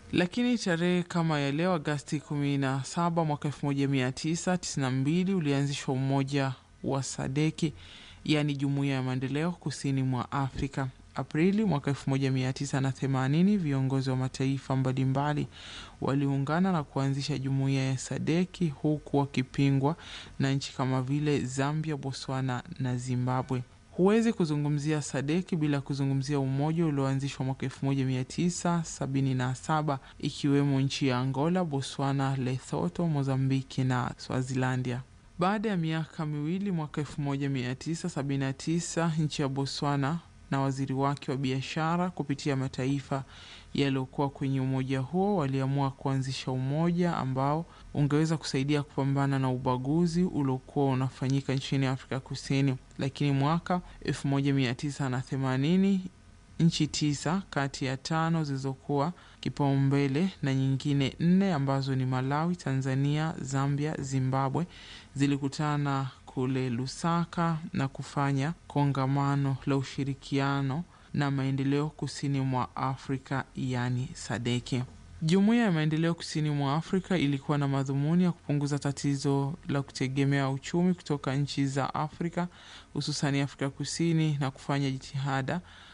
Lakini tarehe kama ya leo Agasti 17 mwaka 1992 ulianzishwa umoja wa Sadeki, yaani jumuiya ya maendeleo kusini mwa Afrika. Aprili mwaka 1980 viongozi wa mataifa mbalimbali waliungana na kuanzisha jumuiya ya Sadeki, huku wakipingwa na nchi kama vile Zambia, Botswana na Zimbabwe. Huwezi kuzungumzia Sadeki bila kuzungumzia umoja ulioanzishwa mwaka 1977 ikiwemo nchi ya Angola, Botswana, Lesotho, Mozambiki na Swazilandia. Baada ya miaka miwili, mwaka 1979 nchi ya Botswana na waziri wake wa biashara kupitia mataifa yaliyokuwa kwenye umoja huo waliamua kuanzisha umoja ambao ungeweza kusaidia kupambana na ubaguzi uliokuwa unafanyika nchini Afrika Kusini. Lakini mwaka 1980 nchi tisa kati ya tano zilizokuwa kipaumbele na nyingine nne ambazo ni Malawi, Tanzania, Zambia, Zimbabwe zilikutana kule Lusaka na kufanya kongamano la ushirikiano na maendeleo kusini mwa Afrika yani Sadeki. Jumuiya ya maendeleo kusini mwa Afrika ilikuwa na madhumuni ya kupunguza tatizo la kutegemea uchumi kutoka nchi za Afrika hususani Afrika Kusini na kufanya jitihada